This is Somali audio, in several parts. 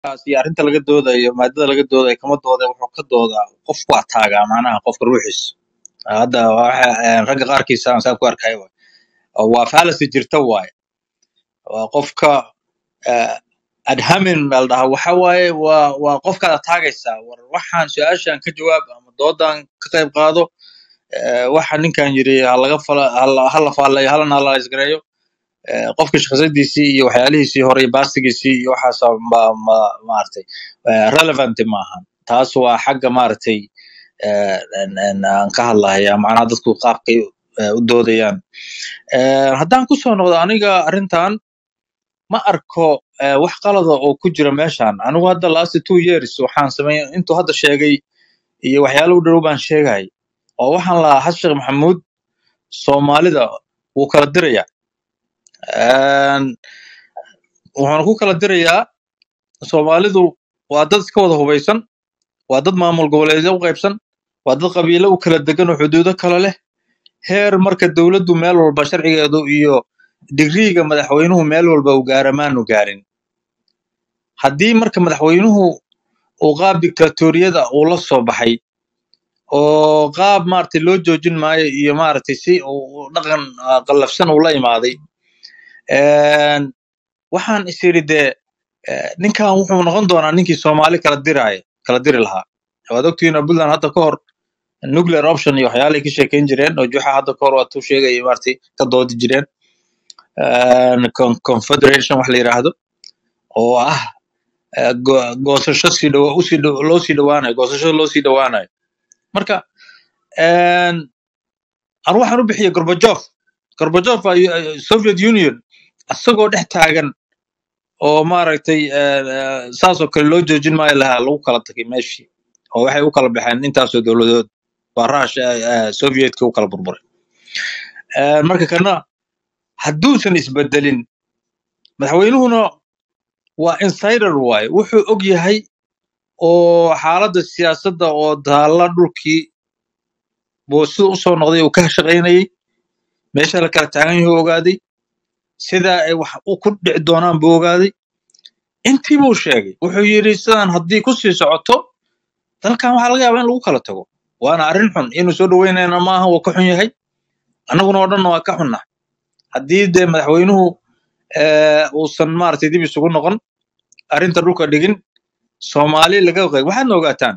kaas iyo arrinta laga doodayo maadada laga doodayo kama dooda wuxuu ka doodaa qofku waa taagaa macnaha qofka ruuxiisa hadda waxa een, ragga qaarkiisa aan saa ku arkay waay. waa fallacy jirta waaye waa qofka eh, adhamin baa la dhahaa waxa waaye waa waa qofkaada taagaysaa war waxaan su-aashan ka jawaab ama doodan ka qayb qaado eh, waxa ninkan yiri ha laga fala hala hala faalayo halana hala isgareeyo eh, qofka shakhsiyadiisii iyo waxyaalihiisii hore iyo baastigiisii iyo waxaas ma ma maaragtay eh, relevant maahan taas waa xagga maaragtay eh, en- en aan ka hadlaya macnaha dadku qaabkay eh, u doodayaan Eh, haddaan ku soo noqdo aniga arrintan ma arko eh, wax qalada oo ku jira meeshan anigu hadda last two years waxaan sameeyay intuu hadda sheegay iyo waxyaalo u dhow baan sheegay oo waxaan lahaa xasan sheekh maxamuud soomaalida wuu kala diraya Een, wuxuuna ku kala dirayaa soomaalidu waa dad iska wada hubaysan waa dad maamul goboleedyo u qaybsan waa dad qabiilo u kala degan oo xuduudo kala leh heer marka dowladdu meel walba sharcigeedu iyo digriiga madaxweynuhu meel walba uu gaara maanu gaarin haddii marka madaxweynuhu uu qaab diktatoriyada uu la soo baxay oo qaab maaragtay loo joojin maayo iyo maaragtay si uu uu dhaqan ah, qallafsan uu la imaaday Een, waxaan is iri dee eh, ninkan wuxuu noqon doonaa ninkii soomaali kala diraayo kala diri lahaa waad ogtihiin oo puntland hadda ka hor nuclear option iyo waxyaalay ka sheekeyn jireen oo juxa hadda ka hor waa tuu sheegaya maaragtay ka doodi jireen Een, con- confederation wax la yiraahdo oo ah eh, go- goosasho sii dhawa usii dhow- loo sii dhawaanayo goosasho loo sii dhawaanayo marka een, anu waxaan u bixiyey gorbajof gorbajof waa U- eh, soviet union isagoo dhex taagan oo maaragtay eh, eh, saasoo kale loo joojin maayo lahaa lagu kala tagay meeshii oo waxay u kala baxeen intaasoo dowladood waa rush sovietka u kala burburay Eh, marka kana hadduusan isbedelin madaxweynuhuna waa insider waaye wuxuu og yahay oo xaaladda siyaasadda oo daalla dhulkii buu sida usoo noqday uu ka shaqaynayay meesha la kala taagan yahay ogaaday sida ay wax u ku dhici doonaan buu ogaaday intii buu sheegay wuxuu yidhi sidaan haddii ku sii socoto dalkan waxaa laga yaabaa in lagu kala tago waana arrin xun inuu soo dhaweynayna maaha waa ka xun yahay annaguna oo dhanna waa ka xunnah haddii dee madaxweynuhu eh, uusan maaragtay dib isugu noqon arrinta dhulka dhigin soomaali laga qayb waxaadna ogaataan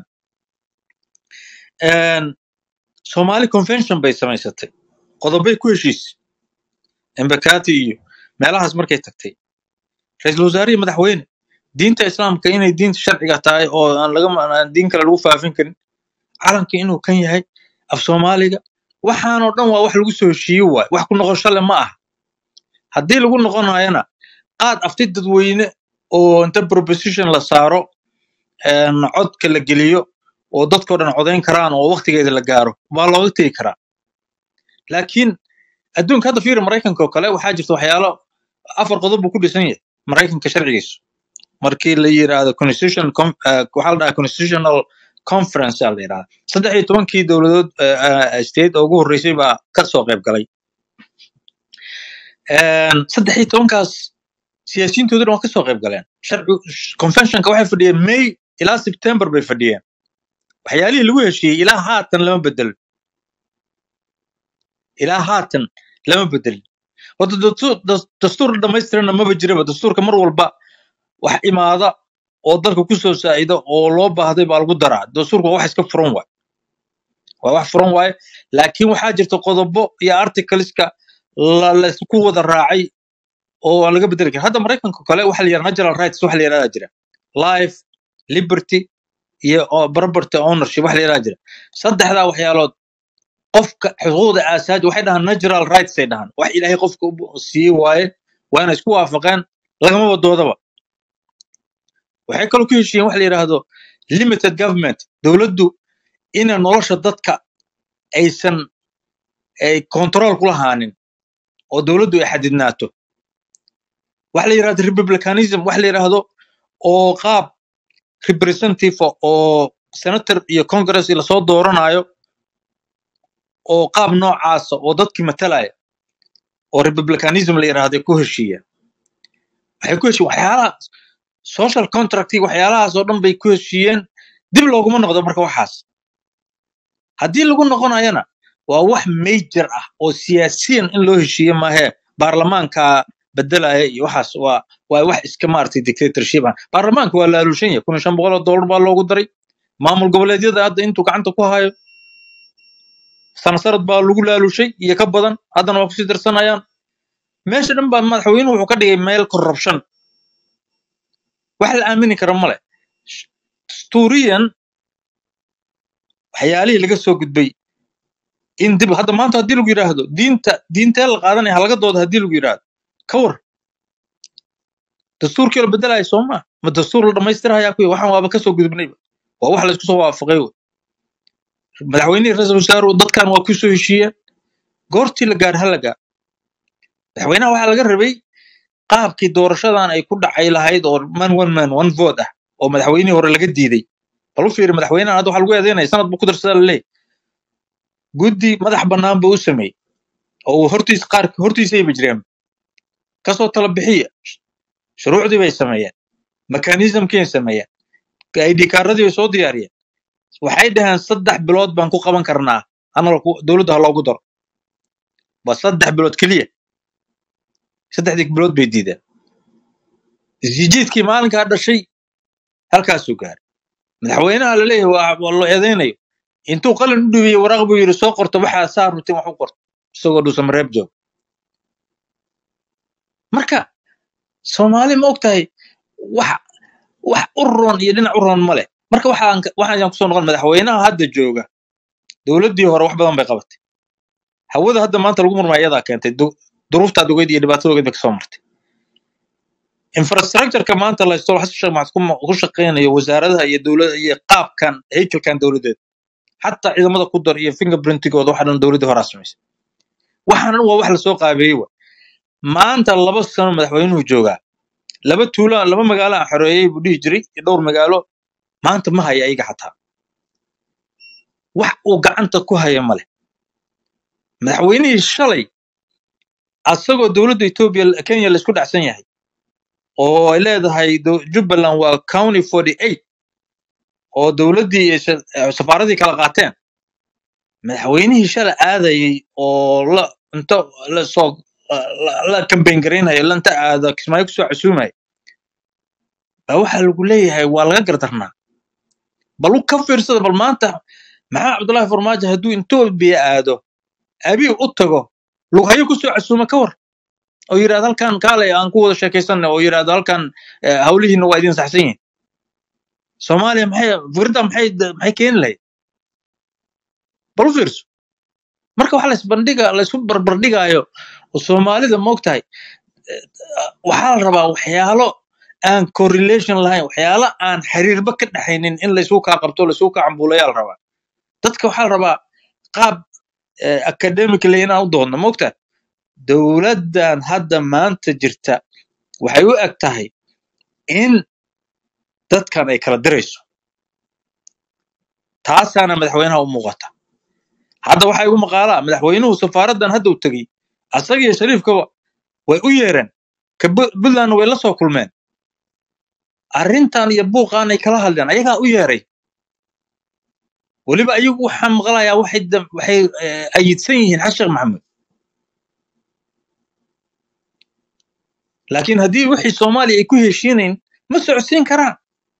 een, soomaali convention bay samaysatay qodobay ku heshiisay embakati iyo meelahaas markay tagtay ra-iisul wasaare iyo madaxweyne diinta islaamka inay diinta sharciga tahay oo aan laga aan diin kale lagu faafin karin calanka inuu kan yahay af soomaaliga waxaanoo dhan waa wax lagu soo heshiiye waay wax ku noqosho le ma aha haddii lagu noqonayana qaad afti dadweyne oo inta proposition la saaro een, codka la geliyo oo dadkoo dhan codayn karaan oo waqtigeeda la gaaro baa looga tegi karaa laakiin adduunka hadda fiiri maraykanka oo kale waxaa jirta waxyaalo afar qodob buu ku dhisan yahay maraykanka sharcigiisu markii la yiraahdo constitution com- eh, waxaa la dhahaa constitutional conference aa la yidhahda saddex iyo tobankii dowladood eh, eh, state oo ugu horreysay baa ka soo qayb galay Een, saddex iyo tobankaas siyaasiyiintoodu dhan waa ka soo qayb galeen sharci conventionka waxay fadhiyeen may ilaa september bay fadhiyeen waxyaalihii lagu heshiiyey ilaa haatan lama bedelin ilaa haatan lama bedelin horta dastuur das- dastuur dhamaystiranna maba jiraba dastuurka mar walba wax imaada oo dalka ku soo saa'ida oo loo baahday baa lagu daraa dastuurka waa wax iska furan waay waa wax furan waaye laakiin waxaa jirta qodobo iyo articleska la laysku wada raacay oo aan laga bedeli karin hadda maraykanka kale waxa la yidhaha natural rights waxa la yidhahdaa jira life liberty iyo oo property ownership waxa la yidhahdaa jira saddexdaa waxyaalood qofka xuquuqda aasaasi waxay dhahaan natural rights ay dhahaan wax ilaahay qofka u siiyey waaye waa inay isku waafaqeen lagama wadoodaba waxay kaloo ku heshiiyeen wax la yidhaahdo limited government dowladdu inay nolosha dadka aysan ay control ku lahaanin oo dowladdu ay xadidnaato wax la yidhahdo republicanism wax la yidhaahdo oo qaab representative oo senator iyo congress lasoo dooranayo oo qaab noocaasa oo dadkii matalaya oo republicanism la yidhaahdo ku heshiiyeen waxay ku heshiiyeen waxyaalaha social contracti waxyaalahaas oo dhan bay ku heshiiyeen dib looguma noqdo marka waxaas haddii lagu noqonayana waa wax major ah oo siyaasiyan in loo heshiiye maahee baarlamaanka bedelaya iyo waxaas waa waa wax iska maaragtay dictatorship ah baarlamaanka waa la aluushan yahay kun iyo shan boqol oo dollar baa loogu daray maamul goboleedyada hadda intuu gacanta ku hayo sanasarad baa lagu laalushay iyo ka badan haddana waa kusii darsanayaan meesha dhan baa madaxweynuhu wuxuu ka dhigay meel corruption wax la aamini kara male dastuuriyan waxyaalihii laga soo gudbay in dib hadda maanta haddii lagu yidhaahdo diinta diintee la qaadanaya halaga dooda haddii lagu yidhaahdo ka war dastuurkii la bedelaya soo maa ma dastuur la dhammaystirahayaa kuya waxaan waaba kasoo gudubnayba waa wax laysku soo waafaqay wey madaxweynihii ra-iisul wasaaruhu dadkan waa kusoo heshiiyeen goortii la gaar ha la gaar madaxweynaha waxaa laga rabay qaabkii doorashadan ay ku dhacay lahayd oo man one man one vote ah oo madaxweynihii hore laga diiday bal u fiiri madaxweynahan hadda waxaa lagu eedeynaya sanad buu ku darsadaa laleeyahy guddi madax bannaan buu u sameeyey oo uu hortiis qaar hortiisayba jireen kasoo tala bixiya shuruucdii bay sameeyeen mekanismkiibay sameeyeen id kaaradii bay soo diyaariyeen waxay dhaheen saddex bilood baan ku qaban karnaa anal dowladda ha loogu daro waa saddex bilood keliya saddexdii bilood bay diideen isjijiidkii maalinkaa dhashay halkaasuu gaaray madaxweynaha laleeyahay waa waa loo eedeynayo intuu qalin u dhiibiyey waraaq buu yidhi soo qorto waxaa saa rutin wax u qorto isagoo dhuusan mareeb joog marka soomaali ma og tahay wax wax u roon iyo dhinac u roon ma leh marka waxaan waxaan kusoo noqon madaxweynaha hadda jooga dowladdii hore wax badan bay qabatay hawada hadda maanta lagu murmaya iyadaa keentay du- duruuftaa dogeyd iyo dhibaatada dogeyd bay kasoo martay infrastructureka maanta la haysto xasan sheekh maxamed kuma- ku shaqeynayo wasaaradaha iyo dowlada iyo qaabkan haykalkan dowladeed xataa ciidamada ku dar iyo fingerprintigooda waxa dhan dowladdii horaa samaysay waxaan dhan waa wax lasoo qaabeeyey wa maanta laba sano madaxweynuhu joogaa laba tuulo laba magaalo aan xoreeyey buu dhihi jiray iyo dhowr magaalo maanta ma haya ayaga xataa wax uu gacanta ku haya male madaxweynihii shalay asagoo dowladda etoobiya kenya laisku dhacsan yahay oo ay leedahay do- jubbaland waa county forty eight oo dowladdii iyo sa- eh, safaaradii kala qaateen madaxweynihii shalay aadayey oo la inta la soo la la kambayn garaynaya la inta aada kismaayo kusoo casuumaya baa waxaa lagu leeyahay waa laga gardarnaa bal u ka fiirsada bal maanta maxaa cabdullaahi farmaajo hadduu etoobiya aado abiy u tago lughayo kusoo casuuma ka war oo yidhahdo halkan kaalay aan ku wada sheekaysanna oo yidhahdo halkan eh, hawlihiina waa idin saxsan yihin soomaaliya maxay fikradda maxay maxay keeni lahayd bal u fiirso marka waxa laisbandhiga laisku barbardhigaayo oo soomaalida ma ogtahay waxaa la rabaa waxyaalo aan correlation lahayn waxyaalo aan xiriirba ka dhaxaynin in laysku kaa qabto laysku kaa cambuulayaa la rabaa dadka waxaa la rabaa qaab eh, academically inaan u doodno ma ogtahay dowladdan hadda maanta jirta waxay u eg tahay in dadkan ay kala dirayso taasaana madaxweynaha u muuqata hadda waxaa igu maqaalaa madaxweynuhu safaaraddan hadda u tegey asaga iyo shariifkaba way u yeereen ka Bu- puntland way la soo kulmeen arrintan iyo buuqaan ay kala hadleen ayagaa u yeeray weliba ayagu waxaa maqlayaa waxay dam- waxay eh, ayidsan yihiin xasan sheekh maxamuud laakiin haddii wixii soomaaliya ay ku heshiinayn ma socodsiin karaan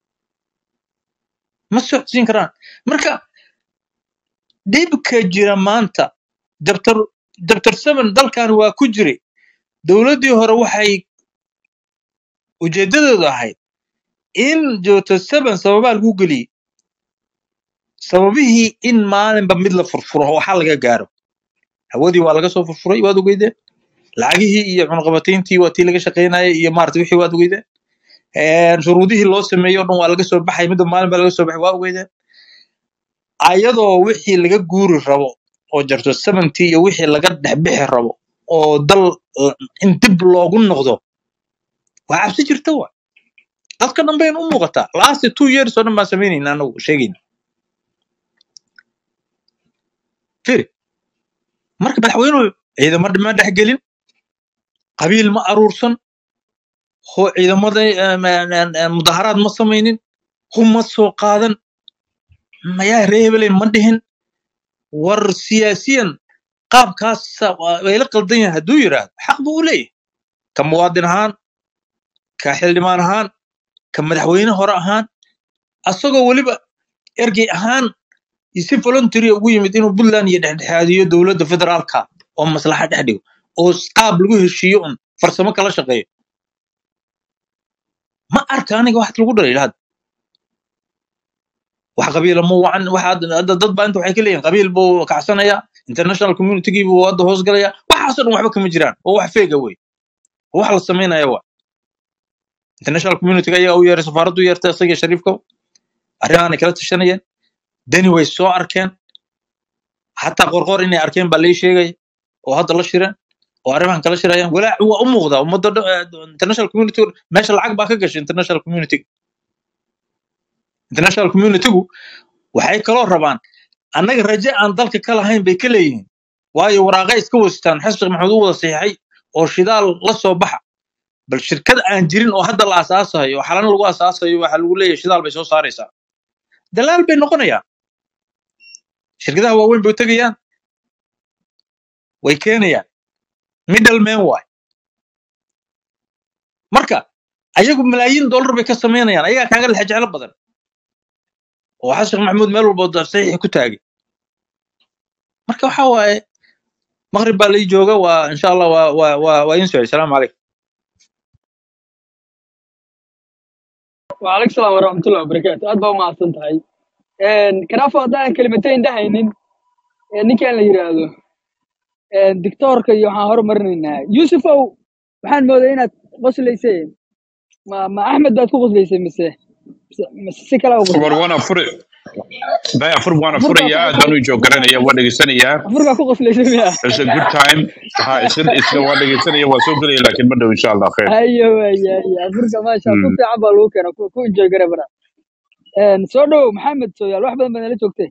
ma socodsiin karaan marka dhibka jira maanta dabtar dabtar seven dalkan waa ku jiray dowladdii hore waxay ujeedadeedu ahayd in joogto seven sababaa lagu geliyey sababihii in maalinba mid la furfuro oo waxaa laga gaaro hawadii waa laga soo furfuray waad ogeydeen lacagihii iyo cunqabatayntii waa tii laga shaqaynayay iyo maarata wixii waad ogeydeen Een, shuruudihii loo sameeyey oo dhan waa laga soo baxay midba maalin baa laga soo baxay waa ogeydeen ayadoo wixii laga guuri rabo oo jarto seventy iyo wixii laga dhexbixi rabo oo dal la- in dib loogu noqdo waa cabsi jirta wa dadka dhan bayna u muuqataa last two years oo dhan baan samaynayna anagu sheegayna firi marka madaxweynuhu ciidamo ma dhexgelin qabiil ma aruursan ho ciidamada em, em, em, em, mudaharaad ma samaynin hub ma soo qaadan mayaa ree hebelen ma dhihin war siyaasiyan qaabkaas way la qaldan yahay hadduu yidhaahdo xaq buu u leeyahay ka muwaadin ahaan ka xildhibaan ahaan ka madaxweyne hore ahaan asagoo weliba ergey ahaan iyo si voluntary ugu yimid inuu puntland iyo dhexdhexaadiyo dowladda federaalka oo maslaxa dhex dhigo oo qaab lagu heshiiyo un farsamo kala shaqeeyo ma arka aniga waxaad lagu dhalay hadda wax qabiila ma wacan waxaad hadda dad baa inta waxay ka leeyihin qabiil buu kacsanaya international communitygii buu hadda hoos galaya waxaasoo dhan waxba kama jiraan oo wax feega wey oo wax la samaynaya wa international communityga ayaa u yeeray safaaraddu u yeertay isaga shariifka arrimahanay kala tashanayeen dani way soo arkeen xataa qorqor inay arkeen baa lii sheegaya oo hadda la shireen oo arrimahan kala shirayaan walaac waa u muuqdaa ummadda dhan- eh, international community meesha lacag baa ka gashay international community international communitygu waxay kaloo rabaan annaga raje aan dalka ka lahayn bay ka leeyihiin waayo waraaqay iska wastaan xasan maxamed u wada saxiixay oo shidaal la soo baxa bal shirkad aan jirin oo hadda la asaasayo oo xalana lagu asaasayo waxaa lagu leeyahay shidaal bay soo saaraysaa dalaal bay noqonayaan shirkadaha waaweyn bay tegayaan way keenayaan middleman waay marka ayagu malaayiin dollar bay ka samaynayaan ayagaa kaaga lexe jeclo badan oo xasan sheekh maxamuud meel walba da- saxiixi ku taagay marka waxa waaye maqrib baa lai jooga waa insha allah waa waa waa waa idin socay salaamu calaykum وعليكم السلام ورحمة الله وبركاته أدبا ما أصنت هاي كنافة أدانا كلمتين دهينين نكي أنا يرادو دكتور كي يوحان هرو مرنينا يوسف أو waxaan moodaa inaad qoslayseen ma ma axmed baad ku qoslaysay mise mise mise si kale u war qoslay waana furi bay afur waana afurkaa ku furayaa qoslay aadaan u joog garanayaa waa dhegeysanayaa afurkaa ku qoslaysay miya it's a good time ha isla isla waa dhegeysanaya waa soo gelaya laakiin ma dhow insha allah khair hayo hayo hayo afurka maasha ku Mm. fiican baa lagu keena ku ku enjoy gare bara soo dhow maxamed sooyaal wax badan baad nala joogtay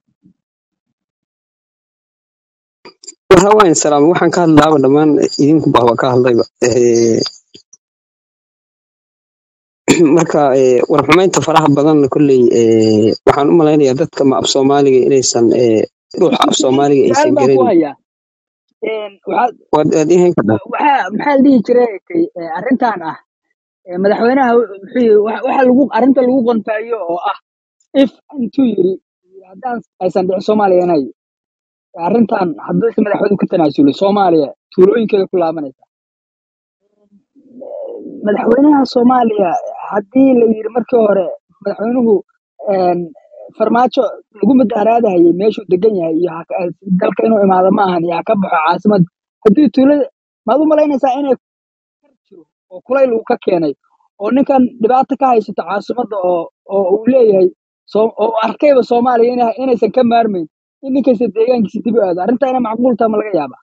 waxa waayan salaam waxaan ka hadlaaba dhammaan idinku bahba ka hadlayba Eh, marka eh, warxumaynta faraha badan kolley eh, waxaan u malaynayaa dadka ma af soomaaliga inaysan eh, ruuxa af soomaaliga su-aal aysan baan ku garanin hayaa waxaad waad waad ihayn kadhaa waxaa maxaa la dhihi jiray kay, eh, arrintan ah eh, madaxweynaha wuxuu yiri waxa waxa lagu arrinta lagu qontaayo oo ah if intuu yiri haddaan aysan dhicin soomaaliya inay arrintan haddii madaxweynuhu ka tanaasulay soomaaliya tuulooyinkeeda ku laabanaysa madaxweynaha soomaaliya haddii la yiri markii hore madaxweynuhu een, farmaajo lagu mudaharaadahayay meeshuu degan yahay iyo ha ka- dalka inuu imaado ma ahan iyo ha ka baxo caasimad haddii tuulada maad u malaynaysaa inay jiro oo kulayl uu ka keenay oo ninkan dhibaato ka haysato caasimadda oo oo uu leeyahay soo oo uu arkayba soomaaliya ina- inaysan ka maarmayn in ninkaysa deegaankiisa dib u aado arrintaa inay macquul tahay ma laga yaaba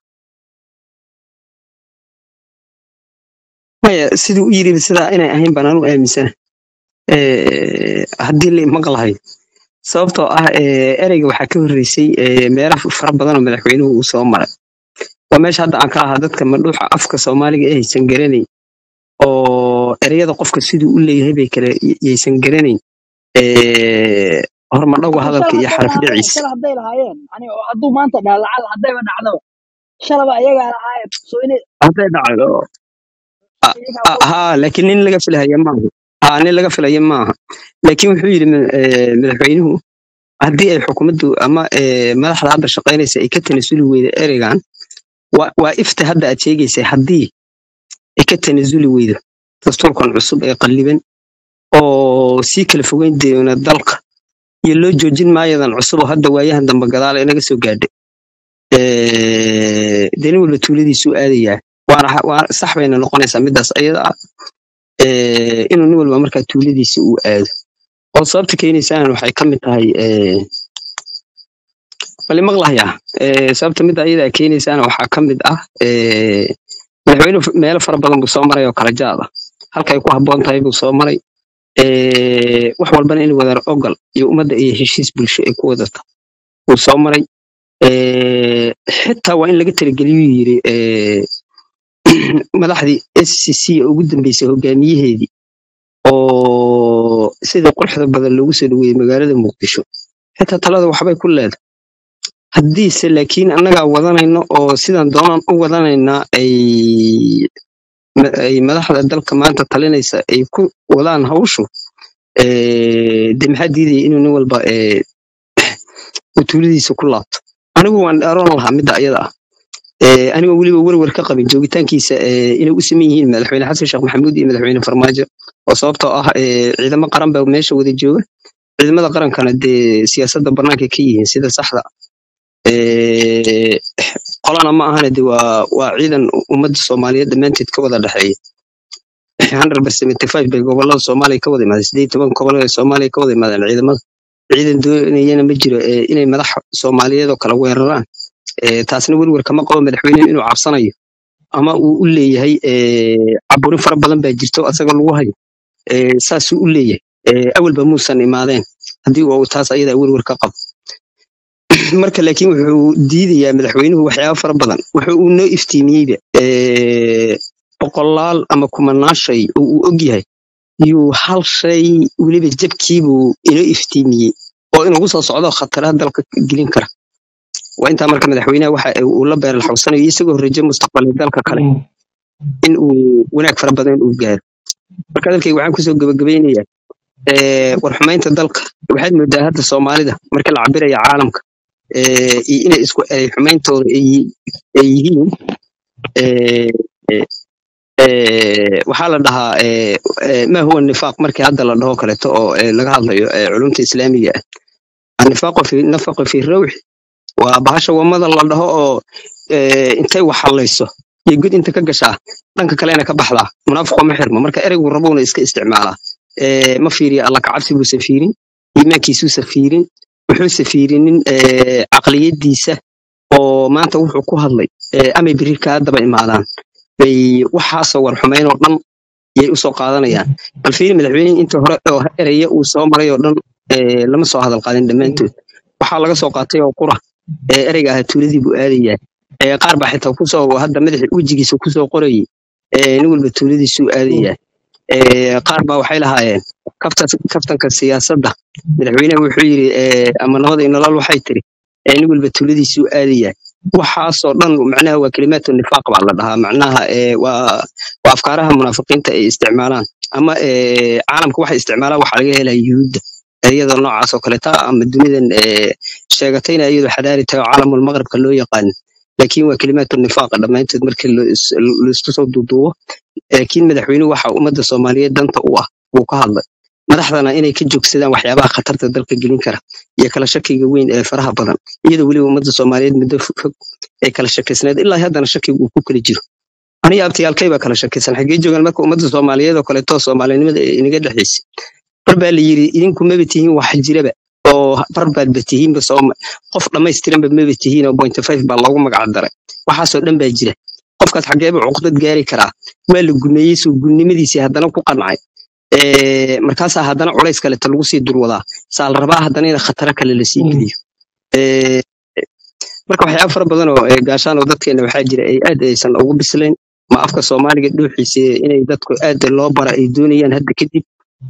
maya siduu u yidhi sidaa inay ahayn baan anu aaminsana Eh, haddii la maqlahay sababtoo ah eh, ereyga waxaa ka horreysay eh, meelo fara badan oo madaxweynuhu uu soo maray waa meesha hadda aan ka ahaa dadka madhuuxa afka soomaaliga ee haysan garanayn oo ereyada qofka siduu u leeyahay bay kale yaysan garanayn Eh, hormadhowga hadda hadalka shala iyo hadday xaraf lahaayeen dhiciisa shala hadday lahaayeen yani oo hadduu maanta dhaha lacal haddayba dhacdaba shalaba ayagaa lahaayeen soo inay hadday dhacdo ah, iyagaa ah, ku haa laakiin nin laga filaya maaha haa nin laga filaya maaha laakiin wuxuu yidhi ma- eh, madaxweynuhu haddii ay xukuumaddu ama eh, madaxda hadda shaqaynaysa ay ka tanasuli weyda ereygan waa waa ifta hadda aad sheegaysay haddii ay ka tanasuli weydo dastuurkan cusub ee qalliban oo sii kala fogeyn doona dalka iyo loo joojin maayadan cusub oo hadda waayahan dambe gadaal inaga soo gaadhay Eh, dee nin walba tuuladiisuu aadayaa waana ha- waa sax bayna noqonaysaa midaas ayada ah eh, inuu nin walba markaa tuuladiisa uu aado oo sababta keenaysaana waxay ka mid tahay eh, bali maqlahayaa Eh, sababta midda ayada keenaysaana waxaa ka mid ah eh, madaxweynuhu meelo fara badan buu soo maray oo kala jaad ah halkay ku habboon tahay buu soo maray Eh, wax walbana in wadar ogol iyo ummadda iyo heshiis bulsho ay ku wadata wuu soo maray Eh, xitaa waa in laga talageliyuu yiri eh, madaxdii scc ee ugu dambeysay hogaamiyaheedii oo sida quruxda badan loogu soo dhaweeyey magaalada muqdisho xitaa talada waxbay ku leedahay haddiise laakiin annagaa wadanayno oo sidaan doonaan u wadanaynaa ay ma- ay madaxda dalka maanta talinaysa ay ku wadaan hawshu eh, dee maxaa diidaya inuu nin walba eh, uu tuuladiisa ku laabto anigu waan dheeroon lahaa midda ayada ah Eh, anigoo weliba werwer ka qabin joogitaankiisa eh, inay u saman yihiin madaxweyne xasan sheekh maxamuud iyo madaxweyne farmaajo oo sababtoo ah eh, ciidamo qaran baa meesha wada jooga ciidamada qarankana dee siyaasadda bannaanka ka yihiin sida saxda Eh, qolana ma ahana de waa waa ciidan ummadda soomaaliyeed dhammaanteed ka wada dhexeeya hundred percent five bay gobolada soomaaliya ka wada imaadeen sideed iyo toban gobol ee soomaaliya ka wada imaadeen ciidamada ciidan doonayana ma jiro eh, inay madax soomaaliyeed oo kala weeraraan Eh, taasna werwer kama qabo madaxweyne inuu cabsanayo ama uu u leeyahay eh, caburin fara badan baa jirto asaga lagu hayo Eh, saasuu u leeyahay Eh, awalba muusan imaadeen haddii uu taas ayadaa werwer ka qabo marka laakiin wuxuu diidayaa madaxweynuhu waxyaaba fara badan wuxuu uu noo iftiimiyeyba eh, boqolaal ama kumanaan shay oo uu ogyahay yuu hal shay weliba jabkiibuu inoo iftiimiyey oo inugu soo socdo khataraha dalka gelin kara waa intaa marka madaxweynaha waxa uu la beeral xawsanayo isagoo rajo mustaqbalka dalka kale in uu wanaag fara badan uu gaaro marka dalkayga waxaan kusoo gabagabaynayaa eh, war xumaynta dalka waxaad moodaa hadda soomaalida marka la cabiraya caalamka eh, iyo inay isku eray xumeyntooda ay yi- ay yihiin eh, eh, eh, waxaa la dhahaa eh, eh, ma huwa nifaaq markii hadda la dhaho kaleeto oo eh, laga hadlayo eh, culumta islaamiga ah annifaaqu fi nafaqu fi rawxi waa bahasha wamada la dhaho oo eh, intay waxallayso iyo god inta ka gashaa dhanka kalena ka baxdaa munaafiqo ma xirmo marka ereygu rabuuna iska isticmaalaa Eh, ma fiiriya alla kacabsi buusan fiirin iimaankiisuusan fiirin wuxuusan fiirinin eh, caqliyadiisa oo maanta wuxuu ku hadlay eh, amay biri kaa daba imaadaan bay waxaasoo war xumayn oo dhan yay usoo qaadanayaan bal fiiri madaxweynihii inta hore oo eraya uu soo maray oo dhan eh, lama soo hadal qaadin dhammaantood waxaa laga soo qaatay oo qura ee ereyga ahaa tuuladii buu aadayaa Eh, qaar baa xitaa kusoo hadda madaxi wejigiisa kusoo qorayay eh, nin walba tuuladiisuu aadayaa Eh, qaar baa waxay lahaayeen kaftas- kaftanka siyaasadda madaxweynaha wuxuu yidhi eh, ama nabada iyo nolol waxay tiri eh, nin walba tuuladiisuu aadayaa waxaasoo dhan macnaha waa kelimaatu nifaaq baa la dhahaa macnaha eh, waa waa afkaaraha munaafiqiinta ay isticmaalaan ama eh, caalamka waxay isticmaalaan waxaa laga helaya yuhuudda iyadoo noocaas oo kaleta ama dunidan eh, sheegatayna iyadoo xadaari tahay oo caalamul maqribka loo yaqaan laakiin waa kelimaatu nifaaqa dhammaantood markii la is- la isku soo duuduubo laakiin madaxweynuhu waxa ummadda soomaaliyeed danta u ah wuu ka hadlay madaxdana inay ka joogsadaan waxyaabaha khatarta dalka gelin kara iyo kala shakiga weyn ee faraha badan iyadoo weliba ummadda soomaaliyeed muddo fog fog ay kala shakiysneed ilaa haddana shakiga uu ku kala jiro aniga abtiyaalkay baa kala shakiysan xaggee joogaan marka ummadda soomaaliyeed oo kaleeto soomaalinimada ee inaga dhexaysay bar baa la yidhi idinku maba tihiin wax jiraba oo bar baadba tihiinba sooma qof dhammaystiranba maba tihiin oo point five baa loogu magac daray waxaasoo dhan baa jira qofkaas xageeba cuqdad gaari karaa waa la gumeeyey soo gunnimadiisii haddana ku qancay Eh, markaasaa haddana culays kaleta lagu sii durwadaa saa la rabaa haddana in khataro kale lasii geliyo Eh, marka waxyaaba fara badan oo eh, gaashaan oo dadkeena waxaa jira ay aad aysan ugu bislayn ma afka soomaaliga dhuuxiisa inay dadku aad loo bara ay doonayaan hadda kadib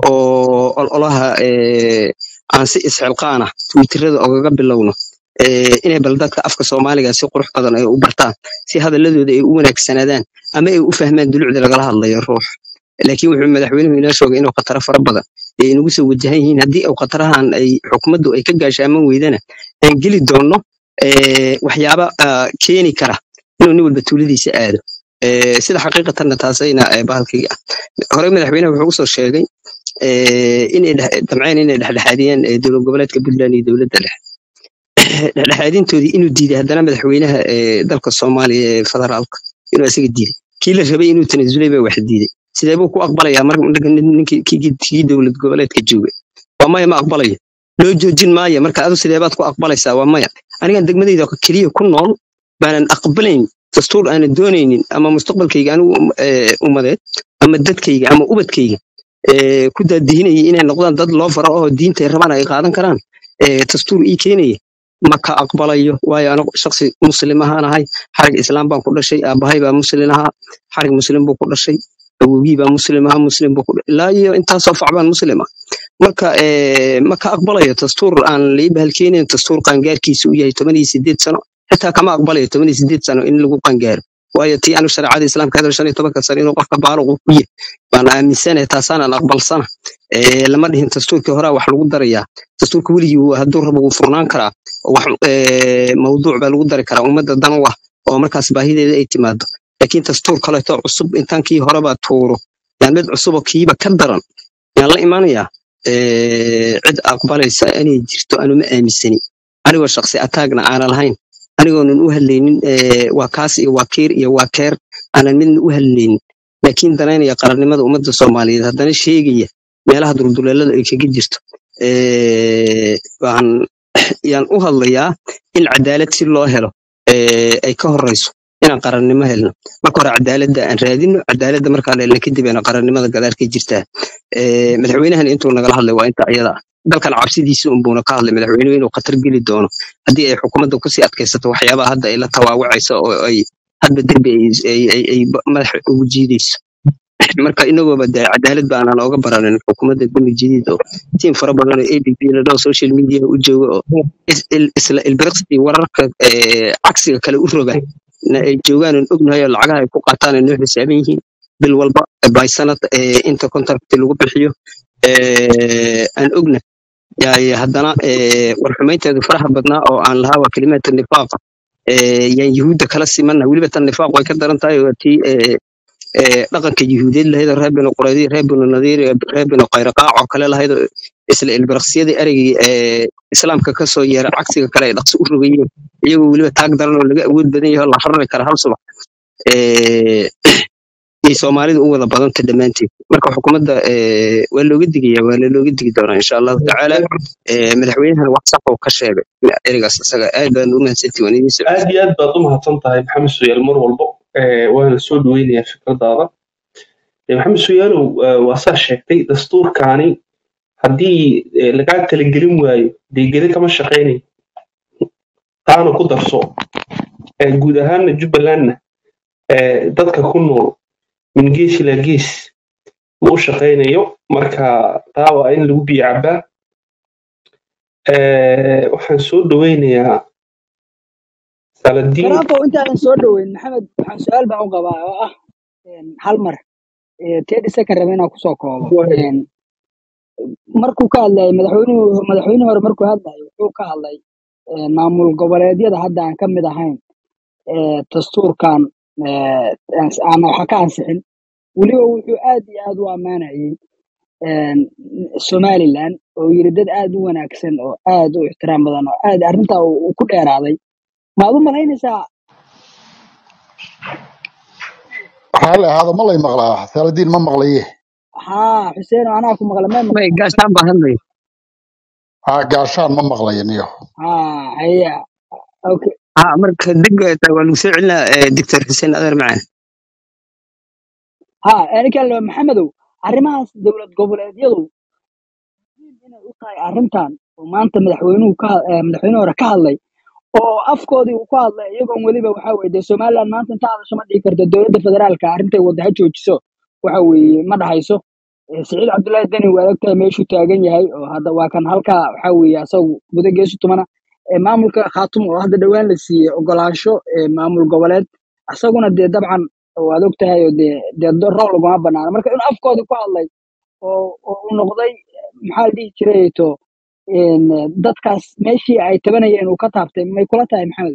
oo ololaha eh, aan si isxilqaana twitterada ogaga bilowno eh, inay bal dadka afka soomaaliga si qurux badan ay u bartaan si hadaladooda ay u wanaagsanaadaan ama ay u fahmaan dulucda lagala hadlayo ruux laakiin wuxuu madaxweynuhu inoo sheegay inuu khataro fara badan ay inagu soo wajahan yihiin haddii uu khatarahan ay xukuumaddu ay ka gaashaaman weydana aan geli doonno eh, waxyaaba ah, keeni kara inuu nin walba tuuladiisa aado Eh, sida xaqiiqatanna taasayna eh, bahalkii ah hore madaxweynaha wuxuu usoo sheegay eh, inay dhex- damceen inay dhexdhexaadiyaan eh, dowlad goboleedka puntland iyo dowladda dhexe dhexdhexaadintoodii inuu diiday haddana madaxweynaha ee dalka soomaaliya ee federaalka inuu isaga diiday kii la rabay inuu tanasulay baa wax diiday sidee buu ku aqbalayaa marka ninka nin- ninkii kii kii dowlad goboleedka joogay waa maya ma aqbalayo loo joojin maayo marka adu sidee baad ku aqbalaysaa waa maya anigan degmadayda keliya ku nool baanan aqbalayn dastuur aanan doonaynin ama mustaqbalkayga anigu um- ee, ummadeed ama dadkayga ama ubadkayga ee, ku daadihinaya inay noqdaan dad loo faro oo diintay rabaan ay qaadan karaan ee, dastuur ii keenaya ma ka aqbalayo waayo anigu shaksi muslim ahaan ahay xarig islaam baan ku dhashay aabahay baa muslim ahaa xarig muslim buu ku dhashay awowgii baa muslim ahaa muslim buu ku dha- ilaa iyo intaasoo fac baan muslim ah marka eh, ma ka aqbalayo dastuur aan lii bahalkeenayn dastuur qaangaarkiisu u yahay toban iyo sideed sano xitaa kama aqbalayo toban iyo sideed sano in lagu qaangaaro waayo tii anigu shareecada islaamka hadal shan iyo tobanka sano inuu qofka baaluq ku yahay baan aaminsanahay taasaanan aqbalsana Eh, lama dhihin dastuurkii horaa wax lagu darayaa dastuurka weligii wuu- hadduu rabo wuu furnaan karaa oo wax eh, mawduuc baa lagu dari karaa ummadda dan u ah oo markaas baahideeda ay timaado laakiin dastuur kaleeto cusub intaan kii horeba tuuro yaan mid cusuboo kiiba ka daran yaan la imanayaa Eh, cid aqbalaysa inay jirto anu ma aaminsani anigoo shaksi ataagna aanan lahayn anigoonan u hadlaynin eh, waa kaas iyo waa kiir iyo waa keer aanan midna u hadlaynin laakiin danaynaya qarannimada ummadda soomaaliyeed haddana sheegaya meelaha dulduleelada ay kaga jirto Eh, waxaan yaan u hadlayaa in cadaalad si loo helo eh, ay ka horeyso inaan qarannimo helno marka hore cadaaladda aan raadino cadaaladda markaan helno kadib ayna qarannimada gadaal ka jirtaa Eh, madaxweynahan intuu nagala hadlay waa inta iyada ah. dalkan cabsidiisa unbuuna ka hadlay madaxweynuhu inuu khatar geli doono haddii ay xukuumadda kusii adkaysato waxyaabaha hadda ay la tawaawacayso oo ay hadba derbi ay ay- ay- ay ba- madaxa ugu jiidayso marka inagooba dee cadaalad ba aanan ooga baranin xukuumadda demi jadiid oo tiim fara badan oo ABP la dhaho social media u jooga oo is- il- isla ilbiriqsi wararka eh, cagsiga kale u roga na ay joogaan aan ognahay oo lacagaha ay ku qaataan ay noo xisaaban yihiin bil walba by sanad eh, inta contract lagu bixiyo eh, aan ogna yaay haddana eh, war xumaynteedu faraha badnaa oo aan lahaa waa kelimaadka nifaaqa eh, yaan yuhuudda kala simanna weliba tan nifaaq way ka daran tahay waa tii eh, ee, dhaqanka yuhuudeed lahayd oo reer binu quraydi reer binu nadiir iyo reer binu qayraqaac oo kale lahayd oo isla ilbiraqsiyadii ereygii ee islaamka kasoo yeeray cagsiga kale ay dhaqso u rogayeen iyagoo weliba taag daran oo laga awood badan yahay oo la rari kara hal subax ee, iyo soomaalida u wada badanta dhammaanteed marka xukuumadda ee, waa looga digaya waa looga digi doonaa insha allahu tacaala ee, madaxweynahan wax sax oo ka sheegay ereygaas isaga aad baan u mahadsantihi waan idiin soo aad iyo aad baad u mahadsan tahay maxamed suyaal mar walbo Eh, waana soo dhaweynayaa fikradaada Eh, maxamed suyaalow eh, waa saa sheegtay dastuurkaani haddii eh, lagaa talagelin waayo dee gede kama shaqaynayo taana ku darso Eh, guud ahaanna jubbalandna eh, dadka ku nool min gees ilaa gees ma u shaqaynayo marka taa waa in lagu biyo cabaa Eh, waxaan soo dhaweynayaa saladiin garaafo intaanan soo dhoweyn maxamed waxaan su-aal baan u qabaa oo ah een, hal mar tedi second raba inaan kusoo koobo Een, markuu ka hadlayay madaxweynuhu madaxweyne hore markuu hadlayay wuxuu ka hadlay een, maamul goboleedyada hadda aan ka mid ahayn ee, dastuurkan ee, aan- aan waxa ka ansixin weliba wuxuu aad iyo aad u ammaanayay een, somaliland oo yiri dad aad u wanaagsan oo aad u ixtiraam badan oo aad arrintaa uu uu ku dheeraaday maad u malaynaysaa waxaa la ahaado ma lay maqlaa saladiin ma maqlaye haa xuseen oo anaa ku maqla ma may maqlaa gaashaan baa hadlaya haa gaashaan ma maqlayo niyo haa haya okay ها marka dib waa lagu soo celinaa doctor xuseen adeer macaan haa aniga le maxamedow arrimahaas dowlad goboleedyadu muhiim inay u tahay arrintan oo maanta madaxweynuhu ka had- eh, madaxweyne hore ka hadlay oo afkoodii uu ku hadlay iyagoon weliba waxa weye dee somaliland maanta inta hadasho ma dhihi karto dowladda federaalka arrintay wadda ha joojiso waxa weeye ma dhahayso Eh, siciid cabdullaahi deni waa ogtahay meeshuu taagan yahay oo hadda waa kan halkaa waxa weeye asagu guda geesu tumana Eh, maamulka khaatumo oo hadda dhowaan la siiyey ogolaansho eh, maamul goboleed asaguna dee dabcan waad ogtahay oo dee dee do- roob laguma banaano marka inuu afkoodii ku hadlay oo oo uu noqday maxaa la dhihi jiray to een, dadkaas meeshii ay tabanayeen uu ka taabtay may kula tahay maxamed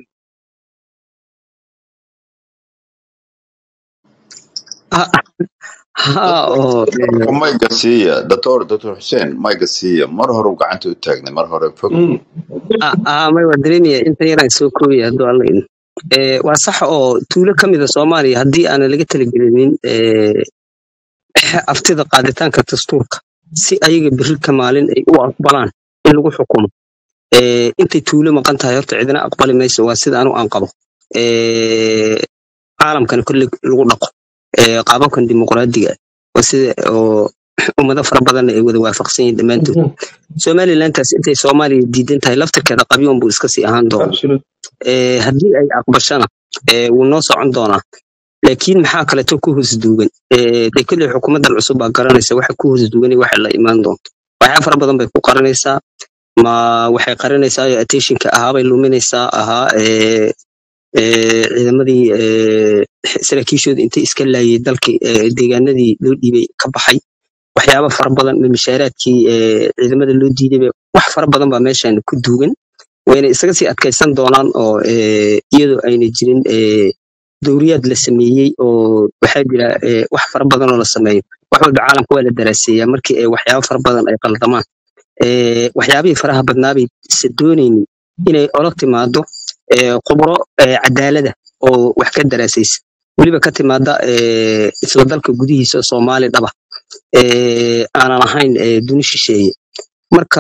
ha oo Marka mayga siiya doctor doctor xuseen mayga siiya mar hore uu gacanta u taagnay mar hore fog Mm. ah may waa dareemaya inta yaraan soo koobaya hadduu alla idin Eh, waa sax oo tuulo ka mid a soomaaliya haddii aanan laga talagelinin eh, aftida qaaditaanka dastuurka si ayaga berri ka maalin ay u aqbalaan in lagu xukumo Eh, intay tuulo maqan tahay horta cidina aqbali mayso waa sida anu aan qabo Eh, caalamkana kolley lagu dhaqo Eh, qaababkan dimuqraadiga ah. waa sida oo ummado fara badanna ay wada waafaqsan yihiin dhammaantood Mhm. somalilantaas intay soomaaliya diidan tahay laftirkeeda qabyoon buu iska sii ahaan doona Absolute. Eh, haddii ay aqbashana eh, wuu noo socon doonaa laakiin maxaa kaleeto ku hoos duugan Eh, dee kolley xukuumaddan cusub baa garanaysa waxa ku hoos duugan iyo waxa la imaan doonto waxyaa fara badan bay ku qaranaysaa ma waxay qarinaysaa oo attentionka ahaabay luminaysaa ahaa eh, eh, ciidamadii eh, saraakiishooda intay iska laayay dalkii eh, deegaanadii loo dhiibay ka baxay waxyaaba fara badan ma mishaaraadkii eh, ciidamada loo diidayba wax fara badan baa meeshan ku duugan wayna isaga sii adkaysan doonaan oo eh, iyadoo ayna jirin eh, dowriyaad la sameeyey oo waxaa jira eh, wax fara badan oo la sameeyo wax walba caalamka waa la daraaseeyaa markii ay waxyaabo fara badan ay qaldamaan Eh, waxyaabihii faraha badnaabay se doonaynin inay ola timaado eh, khubro eh, cadaalada oo wax ka daraasaysa weliba ka timaada eh, isla dalka gudihiisa soomaali dhaba eh, aanan ahayn eh, duni shisheeye marka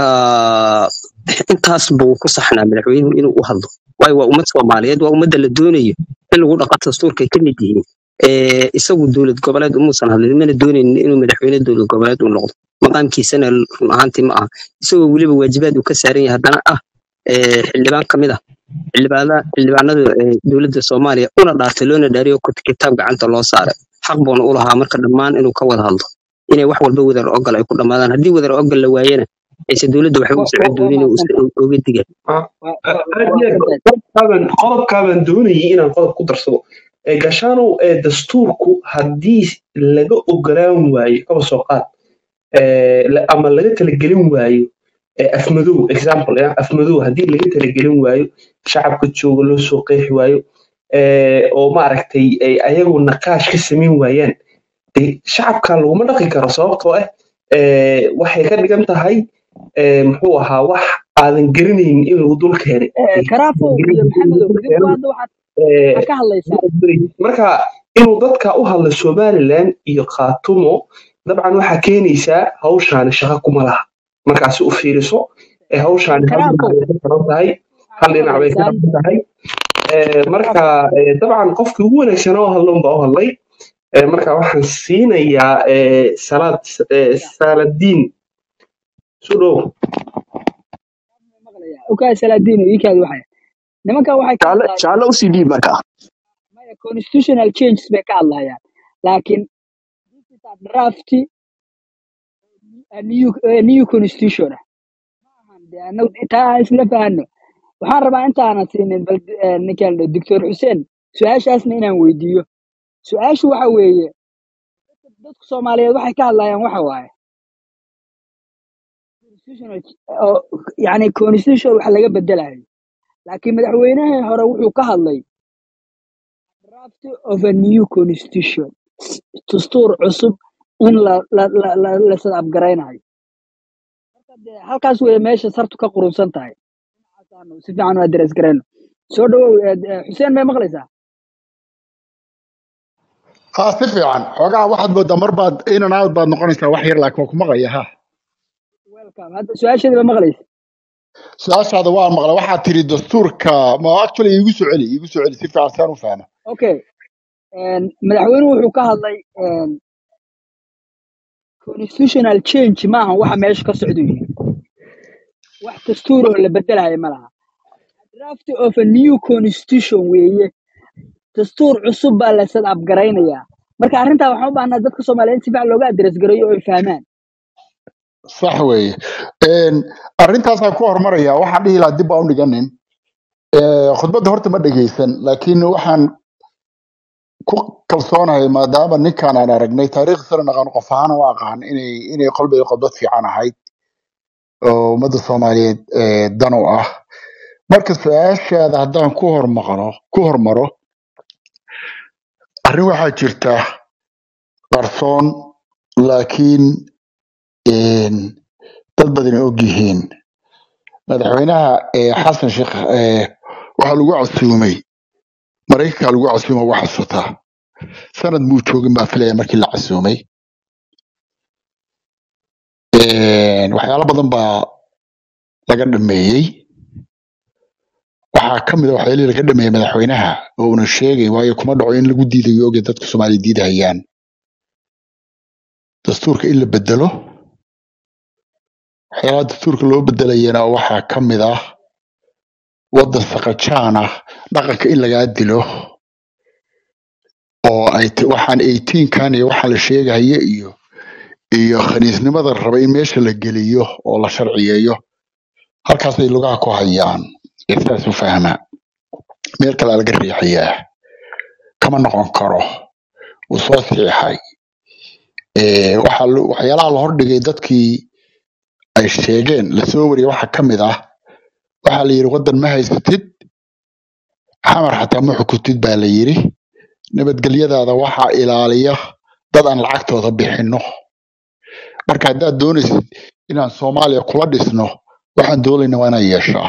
intaas buu ku saxnaa madaxweynuhu inuu u hadlo waayo waa ummad soomaaliyeed waa ummadda la doonayo in lagu dhaqo dastuurkay ka mid yihiin Eh, isagu dowlad goboleed umuusan hadlin mana doonaynin inuu madaxweyne dowlad goboleed u noqdo maqaamkiisana run ahaantii ma aha isagoo weliba waajibaad uu ka saaran yahay haddana ah eh, xildhibaan ka mid ah xildhibaana xildhibaanada eh, dowladda soomaaliya una dhaartay loona dhaariyo kut- kitaab gacanta loo saaray xaq buuna u lahaa marka dhammaan inuu ka wada hadlo inay wax walba wadar ogal ay ku dhammaadaan haddii wadar ogal la waayana ayse dowladda waxba u wa- socon wa- waa doonin oo mahadsantahay is- oga diga Ah, Waa- ah, waa- aad waa iyo aad mahadsantahay qodobkaaban qodobkaaban doonayay inaan qodob ku darsado ee gashaanow ee dastuurku haddii laga ogolaan waayo kaba soo qaad ee, la- ama laga talagelin waayo ee, afmadow example ya afmadow haddii laga talagelin waayo shacabka jooga loo soo qeexi waayo ee, oo maaragtay ay ayagu naqaash ka samayn waayaan dee shacabka laguma dhaqi karo sababtoo ah ee, waxay ka dhigan tahay ee, muxuu ahaa wax aadan garanaynin in lagu dul keenay Eh, karaafow iyo maxamedow idinku hadda waxaad Ee, waxaad ka hadlaysaan marka inuu dadka u hadla somaliland iyo khaatumo dabcan waxaa keenaysaa hawshaani shaqo kuma laha markaasi u fiiriso ee hawshaani hal dhinac karaafow bay ka xiran tahay hal waxaad ka dhinac bay ka hadlaysaan xiran tahay Ee, marka karaafow ee, dabcan qofkii ugu wanaagsanaa oo hadla unbaa u hadlay Ee, marka waxaan siinayaa ee, salaad ee, saladiin su dhow maqlaya okay salaadiino iikaadi waxay nimankan waxay ka jaale hadlayaan jaale usii dhiib marka maya constitutional changes bay ka hadlayaan laakiin this is a draft a new, a new constitution ah maahan dee annagu taa aan isla fahanno waxaan rabaa intaanan siinin bal eh, ninkan la- doctor xuseen su-aashaasna inaan weydiiyo su-aashu waxa weeye dadka soomaaliyeed waxay ka hadlayaan waxa waaye constitutional oo yani constitution wax laga bedelayo laakiin madaxweynihii hore wuxuu ka hadlay draft of a new constitution dastuur cusub in la la la la la sadabgaraynayo marka dee halkaas weeye meesha sartu ka qurunsan tahay Dhinacaas aanu si fiican u address garayno soo dhawow eh, eh, xuseen may maqlaysaa haa si fiican xoogaha waxaad moodaa mar baad in and out baad noqonaysaa wax yar laakiin waa ku maqaya ha welcome hadda su-aasheedii ba maqlaysa su-aashaada waan maqlay waxaad tiri dastuurka ma actually iigu soo celi iigu soo celi si fiican saan u fahma okay en, madaxweynuhu wuxuu ka hadlay en, constitutional change maaha waxa meesha ka socda yihi wax dastuur oo la bedelayo ma laha draft of a new constitution weeye dastuur cusub baa la sad abgaraynayaa marka arrintaa waxaan u baahnaa dadka soomaaliyeed si fiican looga adres gareeyo oo ay fahmaan sax weeye Een, arrintaasaan ku hormaraya waxaan dhihi lahaa dib baa u dhiganin Ee, khudbadda horta ma dhegeysan laakiin waxaan ku kalsoonahay maadaama ninkaan aan aragnay taariikhdiisana naqaan qof ahaan u aqaan inay inay qolbay khudbad fiican ahayd oo ummadda soomaaliyeed ee, dan u ah marka su-aashaada haddaan ku hormaqno ku hormaro arrin waxaa jirta qarsoon laakiin een, dad badan ay og yihiin madaxweynaha ee, xasan sheekh ee, waxaa lagu casuumay maraykanka lagu casuumay waa xasuutaa sanad muu joogin baa filaya markii la casuumay Een, waxyaalo badan baa laga dhameeyey waxaa ka mid a waxyaalihii laga dhameeyey madaxweynaha oo una sheegay waayo kuma dhaco in lagu diidayo oge dadka soomaaliya diidahayaan dastuurka in la bedelo waxyaalaha dastuurka loo bedelayana waxaa ka mid ah waddan saqajaan ah dhaqanka in lagaa dilo oo ay t- waxaan 18kan iyo waxaa la sheegaya iyo iyo khaniisnimada la raba in meesha la geliyo oo la sharciyeeyo halkaasay lugaha ku hayaan ee sidaas u fahmaa meel kale laga riixayaa kama noqon karo wuu soo siixay Ee, waxaa lo- waxyaalaha la hordhigay dadkii ay sheegeen lasoo wariyay waxaa ka mid ah waxaa la yidhi waddan ma haysatid xamar xataa ma xukutid baa la yidhi nabadgelyadaada waxaa ilaaliya dad aan lacagtooda bixinno marka haddaad doonaysid inaan soomaaliya kula dhisno waxaan doonayna waa inaan yeeshaa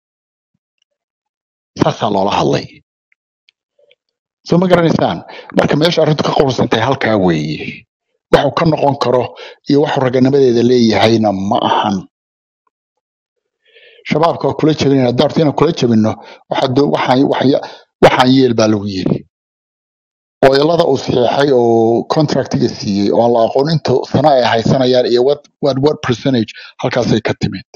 saasaa loola hadlay soo ma garanaysaan marka meesha arrintu ka qursantahay halkaa weeye waxuu ka noqon karo iyo waxuu raganimadeeda leeyahayna ma ahan shabaabka waa kula jabinayna daarta inaan kula jabinno waxaa doo- waxaan waxya- waxaan yeel baa lagu yiri ooyalada uu saxiixay oo contractiga siiyey oo aan la aqoon inta sano ay haysanayaan iyo what, what, what percentage halkaasay ka timid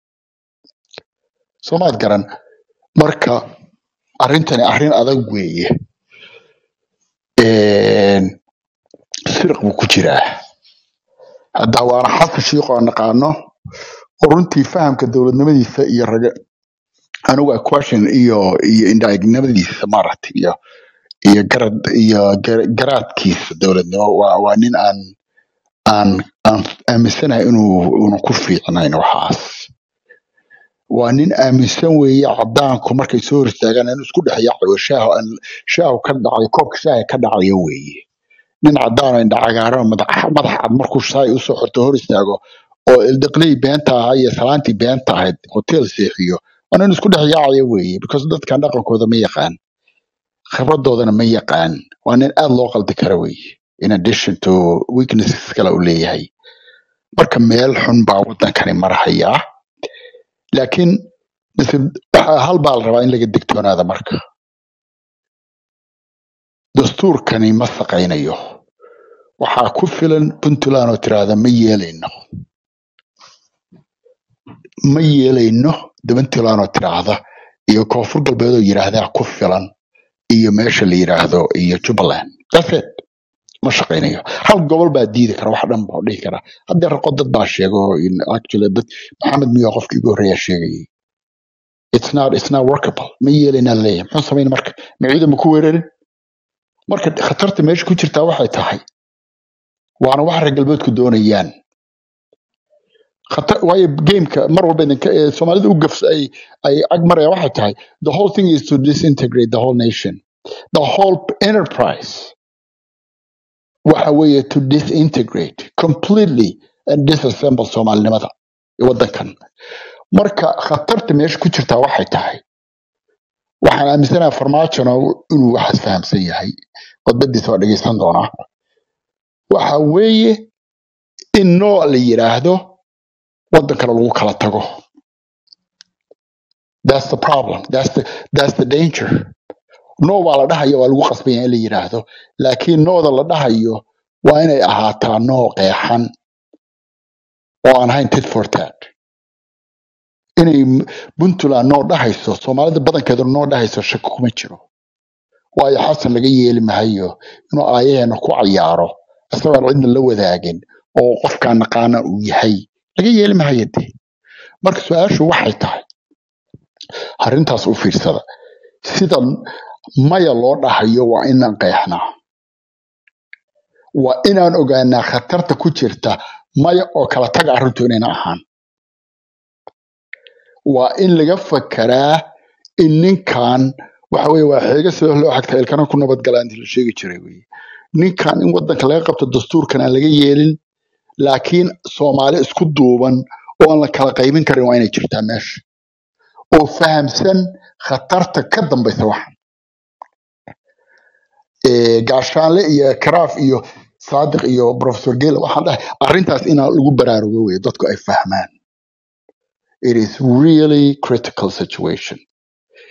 soomaad garan marka arrintani arrin adag weeye Een, sirq buu ku jiraa hadda waana xasan shiiqo aan naqaano oo runtii fahamka dowladnimadiisa iyo raga anigu question iyo iyo indhaegnimadiisa maaragtay iyo iyo garad iyo gar- garaadkiisa dowladnimo waa waa nin aan aan aan aaminsanahay inuu una ku fiicnayn waxaas waa nin aaminsan weeye cadaanku markay soo hor istaagaan in isku dhex yaacayo shaahu aan shaahu ka dhacay koobka shaaha ka dhacayo weeye nin cadaan oo indha cagaaran madax madax cad markuu shaay usoo xorto hor istaago oo ildiqley beenta ahaa iyo salaantii beenta ahayd hotel seexiyo waa nin isku dhex yaacaya weeye because dadkan dhaqankooda ma yaqaan khibradoodana ma yaqaan waa nin aad loo qaldi kara weeye in addition to weaknesses kale uu leeyahay marka meel xun baa wadankani marhayaa laakiin mise waxa hal baa la rabaa in laga digtoonaada marka dastuurkani ma shaqaynayo waxaa ku filan puntland oo tiraahda ma yeelayno ma yeelayno puntland oo tiraahda iyo koonfur galbeed oo yidhaahdaa ku filan iyo meesha la yidhaahdo iyo jubbaland That's it. ma shaqaynayo hal gobol baa diidi kara wax dhan baa dhihi kara haddee raqo dad baa sheego in actually dad maxamed miyo qofkii ugu horreeya sheegayay it's not it's not workable ma yeelaynaa leeyahay muxuu samayn marka ma ciidan ma ku weerarin marka khatarta meesha ku jirtaa waxay tahay waana wax reer galbeedku doonayaan khatar waayo gameka mar walba idinka ee soomaalida u gafs ay ay ag maraya waxay tahay the whole thing is to disintegrate the whole nation the whole enterprise waxa weeye to disintegrate completely and disassemble soomaalinimada ee wadankan marka khatarta meesha ku jirtaa waxay tahay waxaan aaminsanahay farmaajona inuu waxaas fahamsan yahay khudbadiisa waa dhegeysan doonaa waxa weeye in nooc la yidhaahdo wadan kale lagu kala tago that's the problem that's the, that's the danger no waa la dhahayo waa lagu qasbaya in la yidhaahdo laakiin nooda la dhahayo waa inay ahaataa noo qeexan oo aan ahayn tit for tat inay m- puntland noo dhahayso soomaalida badankeedu noo dhahayso shaki kuma jiro waayo xasan laga yeeli mahayo inuu aayaheena ku cayaaro isagoon cidna la wadaagin oo qofkaan naqaana uu yahay laga yeeli mahayo de marka su-aashu waxay tahay arrintaas u fiirsada sida maya loo dhahayo waa inaan qeexnaa waa inaan ogaanaa khatarta ku jirta maya oo kala taga arrintu inayna ahaan waa in laga fakaraa in ninkan waxa weye waa xeega sida loo xagta ilkana ku nabadgalaa intii la sheegi jiray weye ninkan in wadanka laga qabto dastuurkan aan laga yeelin laakiin soomaali isku duuban oo aan la kala qaybin karin waa inay jirtaa meesha oo fahamsan khatarta ka dambaysa waxan Eh, gaashaanle iyo karaaf iyo saadiq iyo professor gele waxaan dhahay arrintaas inaa lagu baraarugo weye dadku ay fahmaan it is really critical situation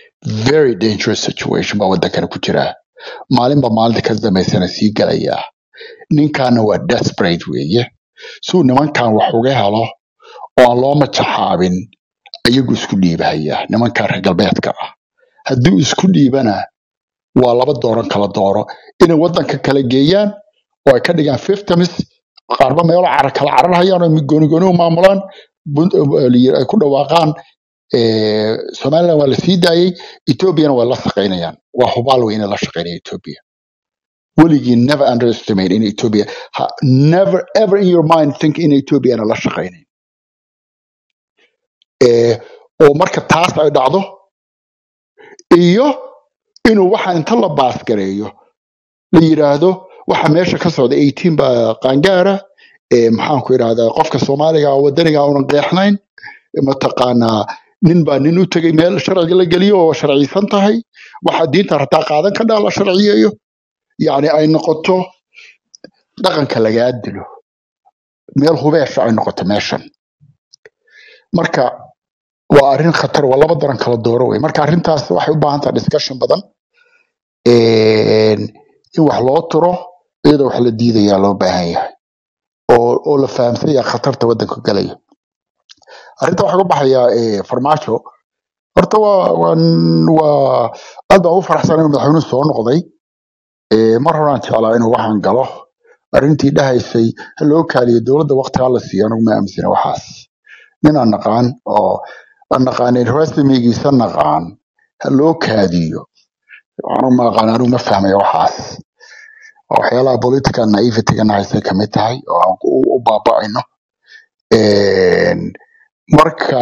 very dangerous situation baa wadankana ku jira maalinba maalinta ka dambaysana sii galayaa ninkaana waa desperate weeye suu nimankan wax uga helo oo aan loo majaxaabin ayagu isku dhiibahaya nimankan reer galbeedka ah hadduu isku dhiibana waa laba dooran kala dooro inay wadanka kala geeyaan oo ay ka dhigaan fiftamis qaarba meelo cara kala cararhayaan oo goonigooni u maamulaan bun- eh, ay ku dhawaaqaan eh, somaliland waa la sii daayey ethoobiana waa la shaqaynayaan waa hubaal wey inay la shaqaynaya ethiopia weligii never underestimate in ethiopia ha- never ever in your mind think in ethiopiana la shaqaynayn Eh, oo marka taas ay dhacdo iyo inuu waxa inta la baasgareeyo la yiraahdo waxa meesha ka socda 18 baa qaangaara ee maxaan ku idhahdaa qofka soomaaliga oo wadaniga uunan qeexnayn mataqaanaa nin baa nin u tegay meel sharciga la geliyo oo sharciysan tahay waxa diinta rataa qaadan ka dhaa la sharciyeeyo yacni ay noqoto dhaqanka lagaa dilo meel hubeesha ay noqoto meeshan marka waa arrin khatar waa laba daran kala dooro wey marka arrintaas waxay u baahan tahay discussion badan een, in wax loo turo iyadoo wax la diidayaa loo baahan yahay oo oo la fahamsan yahay khatarta waddanka galaya arrinta waxaa ka baxaya eh, farmaajo horta waa waa waa aad baan u faraxsan inuu madaxweynuhu soo noqday Eh, mar horaan jeclaa inuu waxaan galo arrintii dhahaysay ha loo kaaliyo dowladda waqtigaa la siiyo anigu ma aaminsana waxaas nin aan naqaan oo aan naqaanin rasmigiisa naqaan ha loo kaadiyo anigu ma aqaan anigu ma fahmaya waxaas waa waxyaalaha political naivety-ga nahaysay kamid tahay oo aan u u baaba'ayno Een, marka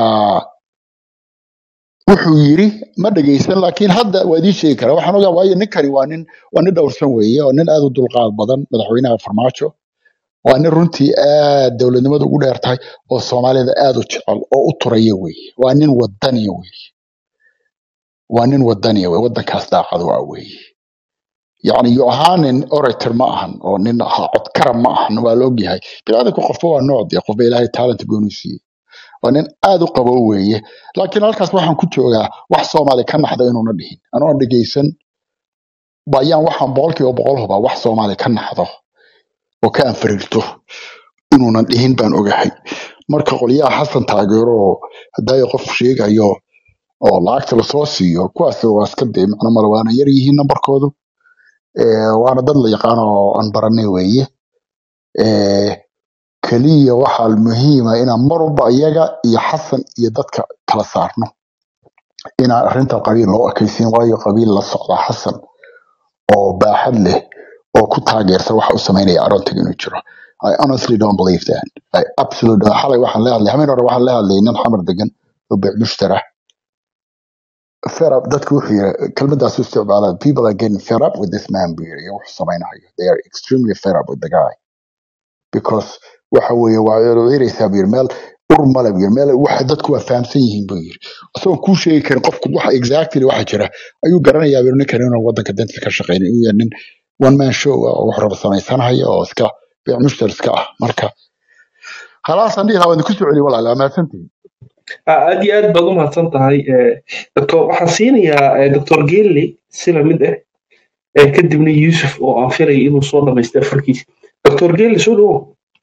wuxuu yiri ma dhegeysan laakiin hadda waa idiin sheegi karaa waxaan ogaa waayo ninkani waa nin waa nin dhowrsan weeye oo nin aad u dulqaad badan madaxweynaha farmaajo waa nin runtii aad dowladnimada ugu dheer tahay oo soomaalida aad u jecel oo u turaya weeye waa nin wadaniya weeye waa nin wadaniya weye waddankaas daacad u ah weeye yacni yo ahaanin orator ma ahan oo nin ha- codkara ma ahan waa la ogyahay biniaadamka qofba waa nooc dee qofba ilaahay talent gooni siiyey waa nin aad u qabo weeye laakiin halkaas waxaan ku joogaa wax soomaali ka naxda inuuna dhihin anoon dhegeysan bayaan waxaan boqolkiiba boqol hubaa wax soomaali ka naxdo oo ka anfariirto inuunan dhihin baan ogahay marka qolyaha xasan taageero oo hadaayo qof sheegayo oo lacagta lasoo siiyo kuwaas waa iska dee macno male waana yar yihiin nambarkoodu Eh, waana dad la yaqaan oo aan baranay weeye Eh, keliya waxaa muhiima inaan mar walba iyaga iyo xasan iyo dadka kala saarno inaan arrinta qabiil loo ekaysiin waayo qabiil la socda xasan oo baaxad leh oo ku taageersan waxa uu samaynaya aroontiga inuu jiro I honestly don't believe that. I absolutely don't. Xalay waxaan la hadlay, habeen hore waxaan la hadlay nin xamar degan oo beec mushtara. Fed up, dadku wuxuu yiri, kelmadaas u isticmaala, people are getting fed up with this man buu yiri, iyo wuxuu samaynayo. They are extremely fed up with the guy. Because waxa weeye waa eeraysaa buu yiri, meel ur male buu yiri, meel waxa dadku waa fahamsan yihiin buu yiri. Asagoo kuu sheegi karin qofku waxa exactly waxa jira, ayuu garanayaa buu yiri, ninkan inuu waddanka danta ka shaqeynayo, inuu yahay nin one man show ah oo wax raba samaysanaya oo iska beec mushtar iska ah. Marka khalaas aan dhihi lahaa waan idinku soo celiyo walaal, waa mahadsantihiin. Ah, aad iyo aad baad u mahadsan tahay eh, doctor waxaan siinayaa eh, doctor Gelli si lamid ah eh, kadibna Yusuf oo aan filay inuu soo dhamaystay farkiisa doctor Gelli soo dhawow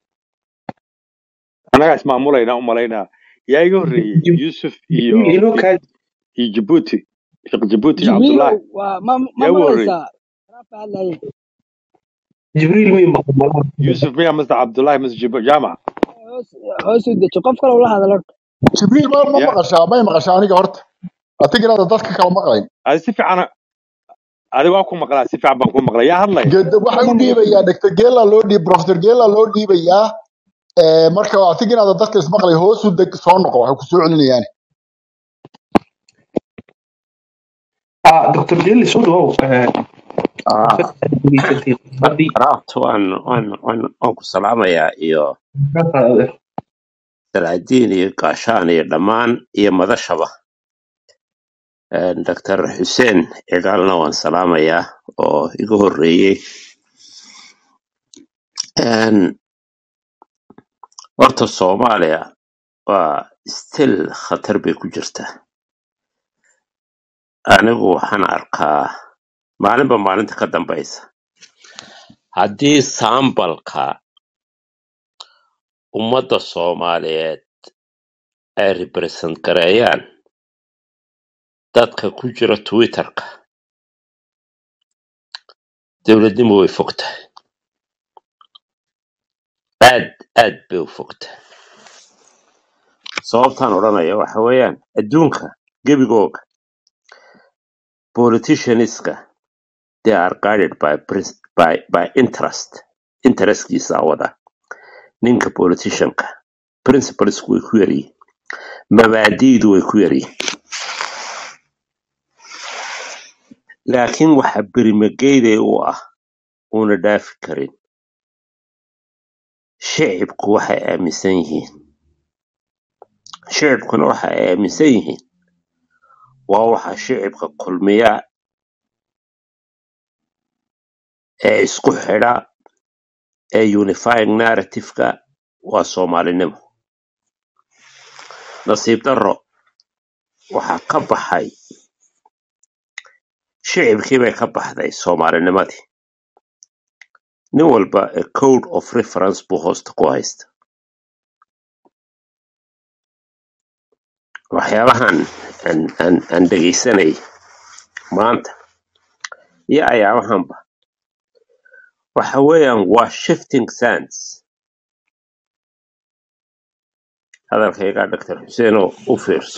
anagaa ismaamulayna u malaynaa yaa iga horreeyey Jib- yuusuf Jibriil iyo inoo kaa iyo jabuuti sheekh jabuuti iyo jibriilow cabdullaahi waa ma ma yaa igu horreeyey maqlaysaa waraabka hadlaye Jibriil mii maqan malaha yuusuf miya mase cabdullaahi mase Jib- jaamac hoos hoos u dejo qof kale ula hadal horta Jibriil ma ma ya maqashaa may maqashaa aniga horta atigiraada dadka kala maqlayn adi si fiican adi waa ku maqlaa si fiican baan ku maqlaa yaa hadlaya Geed- waxay u dhiibayaa dr geela loo dhiib professor geela loo dhiibayaa ee, marka atigiraada dadka ismaqlay hoos u deg soo noqo waxay ku soo celinayaan ah doctor Gelli soo dhawow eh, Ah, dhageysatay haddii raabta waan waan waan waan ku salaamayaa iyo ka qaadade salaadiin iyo gaashaan iyo dhammaan iyo madashaba Een, dr xuseen cigaalna waan salaamayaa oo iga horreeyey Een, horta soomaaliya waa still khatar bay ku jirtaa anigu waxaan arkaa maalinba maalinta ka dambaysa haddii saambalka ummadda soomaaliyeed ay represent gareeyaan dadka ku jira twitterka dowladnimo way fog tahay aad aad bay u fog tahay sababtaan odhanaya waxa weeyaan adduunka gebigooga politicianska they are guided by, prin- by, by interest interestkiisa wada ninka politicianka principlesku way ku yaryihin mabaadi'du way ku yaryihin laakiin waxa berimageyday u ah una dhaafi karin shicibku waxay aaminsan yihiin shicibkuna waxa ay aaminsan yihiin waa waxa shicibka kulmiya ee isku xidha ee unifying narrative-ka waa soomaalinimo nasiib darro waxaa ka baxay shicibkii bay ka baxday soomaalinimadii nin walba a code of reference buu hoosta ku haysta waxyaabahan aan aan aan dhegaysanay maanta iyo ayaabahanba waxa weeyaan waa shifting sands hadalkaygaa doctor xuseen oo u fiirso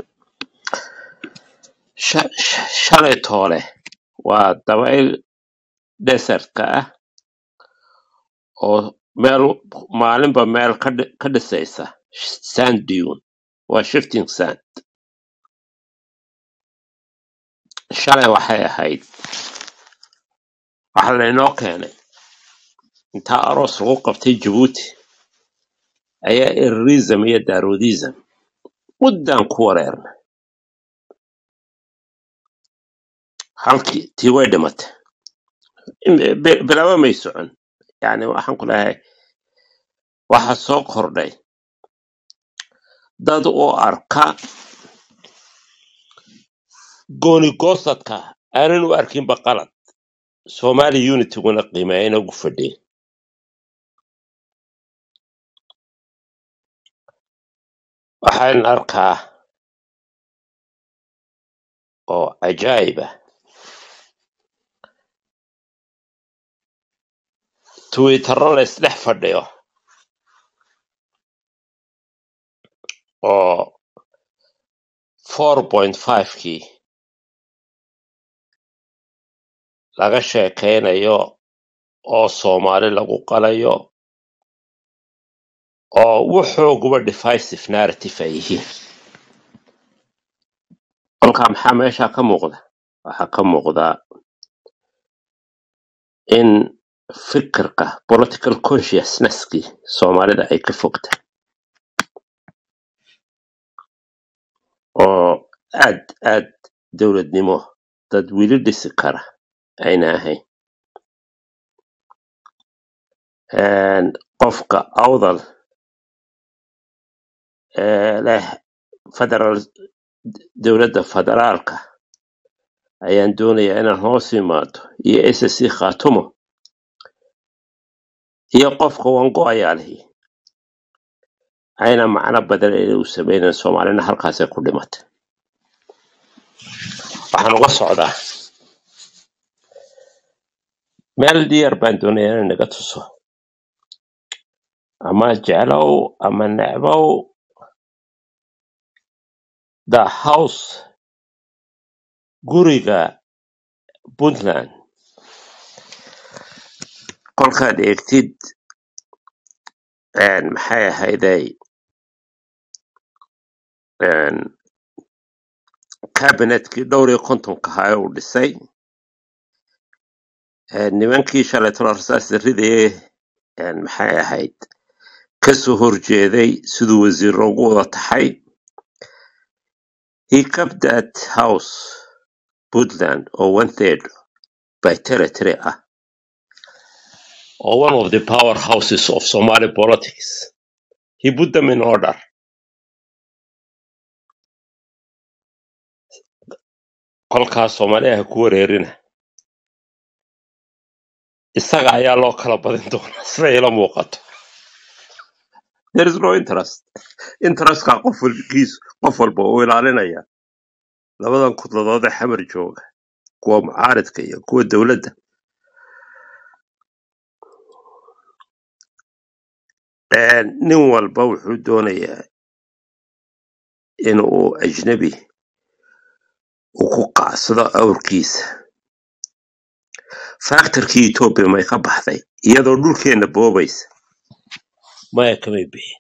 Sha- sha- shalay toole waa dabayl desertka ah oo meel maalinba meel ka dhi- ka dhisaysa sand dune waa shifting sand shalay waxay ahayd waxa laynoo keenay intaa aroos lagu qabtay jabuuti ayaa erirism iyo daroodism muddaan ku wareernay halkii tii way dhimatay Im- bi- bilaaba may socon yani waxaan ku leeyahay waxa soo kordhay dad u arka goonigosadka aanan u arkinba qalad somali unityguna qiimeeyana ugu fadhiya waxaan arkaa oo cajaa'ib ah twittero la isdhex fadhiyo oo 4.5kii laga sheekaynayo oo soomaali lagu qalayo oo wuxooguba divisive narrative ay yihiin kolkaa maxaa meesha ka muuqda waxaa ka muuqda in fikirka political consciousnesskii soomaalida ay ka fogta oo aad aad dowladnimo dad weli dhisi kara ayna ahayn Een, qofka awdal ee leh federal dowladda federaalka ayaan doonayaa inaan hoos imaado iyo ssc khaatumo iyo qofka wango ayaa lihi ayna macno badan inay u sameynan soomaalina halkaasay ku dhimatay waxaan uga socdaa meel diyar baan doonayaa inaan naga tuso ama jeclow ama necbow the house guriga puntland kolkaad eegtid een, maxay ahayday een, cabinetkii dhowr iyo kontonka ahaa ee uu dhisay een, nimankii shalay tolo rasaas ridayay een, maxay ahayd kasoo horjeeday siduu wasiir ugu wada taxay he kept that house puntland oo one third by territory ah or one of the powerhouses of somali politics he put them in order kolkaas soomaaliya ha ku wareerina isaga ayaa loo kala badin doonaa sida ila muuqato there is no interest interestka qof walkiis qof walba uu ilaalinaya labadan kudladood ee xamar jooga kuwa mucaaridka iyo kuwa dowladda Ee, nin walba wuxuu doonayaa in uu ajnabi uu ku qacsado awrkiisa factorkii etoobiya may ka baxday iyadoo dhulkeena boobaysa maya kamay bixin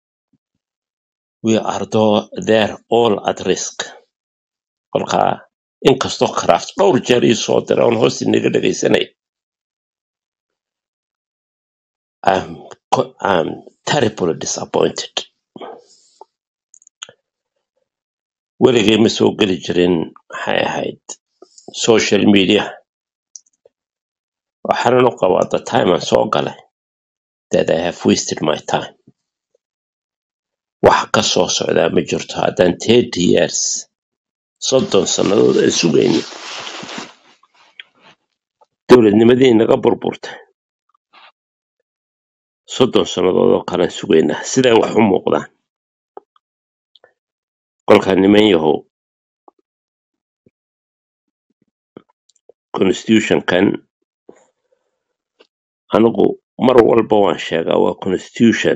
we are tho- there all at risk kolkaa inkastoo craft dhowr jeer ii soo dira oon hoos inaga dhegaysanay I'm, co- I'm terribly disappointed weligay ma soo geli jirin maxay ahayd social media waxaanan u qabaa the time aan soo galay that I have wasted my time wax ka soo socdaa ma jirto haddaan thirty years soddon sannadood aan sugayno dowladnimadii naga burburtay soddon sannadood oo kalean sugaynaa siday wax u muuqdaan kolkaa niman yahow constitutionkan anigu mar walba waan sheegaa waa constitution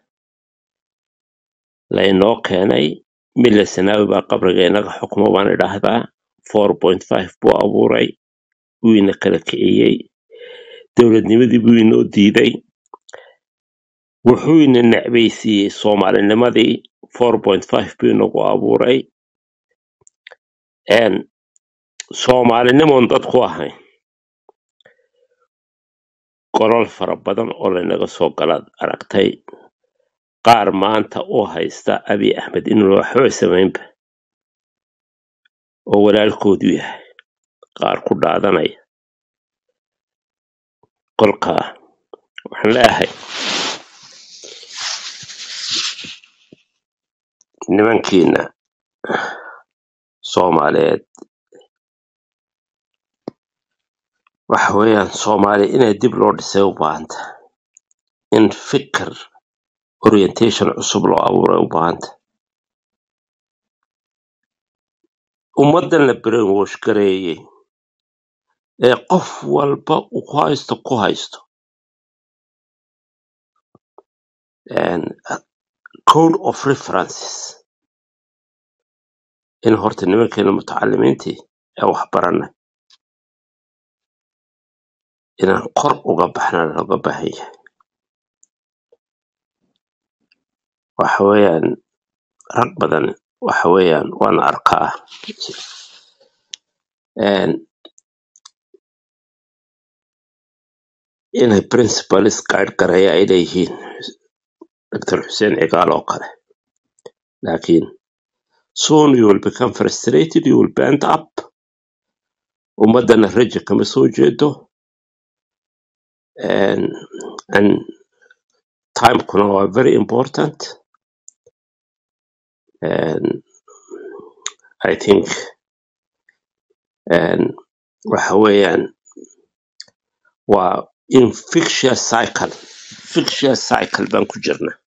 laynoo keenay mille sanaawi baa qabriga inaga xukumo baan idhaahdaa four point five buu abuuray wuu ina kala kiciyey dowladnimadii buu inoo diiday wuxuu ina necbaysiiyey soomaalinimadii four point five buu inagu abuuray een soomaalinimoon dad ku ahayn golol fara badan oo laynaga soo galaad aragtay qaar maanta u haysta abiy axmed inuu waxba samaynba oo walaalkoodu yahay qaar ku dhaadanaya kolkaa waxaan leeyahay nimankiina soomaaliyeed waxa weeyaan soomaali inay dib loo dhisay u baahanta in fikir orientation cusub loo abuuray u baahanta ummaddan la brainwash gareeyey ee qof walba uu ku haysto ku haysto een, code of references in horta nimankeena mutacalimiintii ee wax baranay inaan kor uga baxna looga baahan yahay waxa weeyaan rag badan waxa weeyaan waan arkaa een, inay principals guide gareeya ay leeyihiin dr xuseen cigaal oo kale laakiin soon you will become frustrated you will bend up ummadana raja kama soo jeedo and, and timekuna waa very important and i think and waxa weeyaan waa infectious cycle infectious cycle baan ku jirna